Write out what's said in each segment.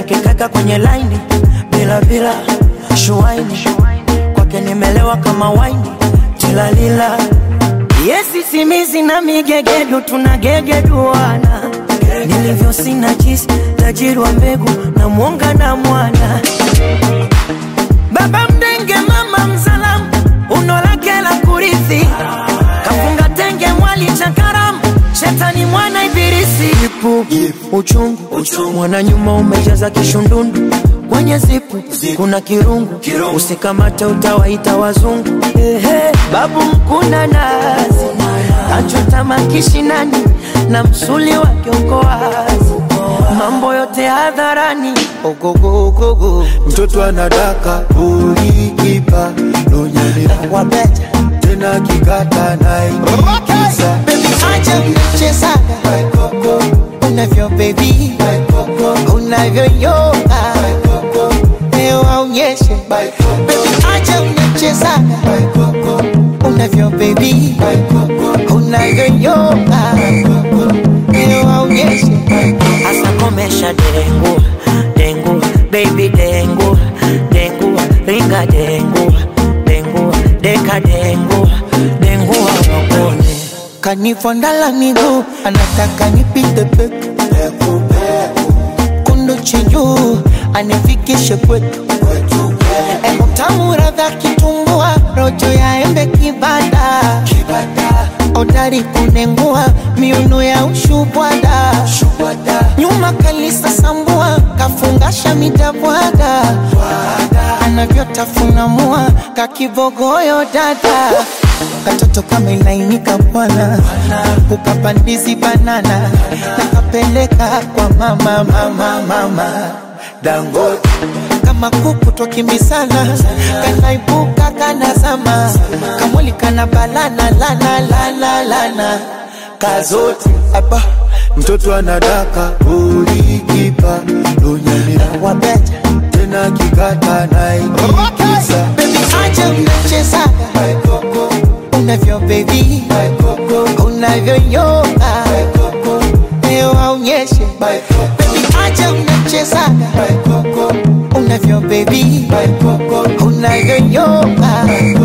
akikaka kwenye laini bila bila shuaini kwake nimelewa kama waini tilalila yesi simizi na migegedu tunagegeduana nilivyo sina jisi tajiri wa mbegu na mwonga na mwana baba mdenge mama mzalamu uno lake la kurithi kafunga tenge mwali cha karamu shetani mwana ibilisi ipu uchungu, mwana nyuma umejaza kishundundu kwenye zipu kuna kirungu, usikamate utawaita wazungu Ehe, babu mkuna nazi kachota makishinani na msuli wake uko wazi mambo yote hadharani ogogogogo mtoto anadaka ulikipa nonyelea wabeta tena kikata naikisa Baby, acha mchezaga unavyo baby unavyoyoga leo aonyeshe baby, acha mchezaga unavyo baby unavyoyoga leo aonyeshe Asa komesha dengu dengu baby dengu dengu ringa dengu dengu deka dengu dengu wawakone kanifondala miguu anataka nipite peku kundu chinjuu anifikishe kwetu utamu radha kitumbua rojo ya embe kibada odari kunengua miuno ya ushubwada nyuma kalisa sambua kafungasha midabwada anavyotafuna mua kakibogoyo dada katoto kama ilainika bwana ukapandizi banana nakapeleka kwa mama mama mama dangote kama kuku twakimbisana kanaibuka kanazama kamwali kana balana lana lana lana kazote apa mtoto anadaka ulikipa nonyelea wabeta tena kikata naikisa bebi acha mnachezaga unavyo bebi unavyoyoga leo aonyeshe bebi acha mnachezaga unavyo bebi unavyoyoga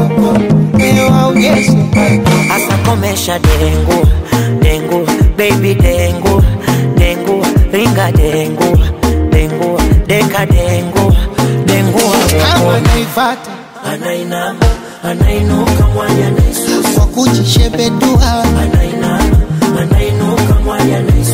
leo aonyeshe Asa komesha dengu dengu baby dengu dengu ringa dengu dengu deka dengu dengu kama wawakone naifata anainama anainuka mwanya naisusa kwa kujishebedua anainama anainuka mwanya naisusa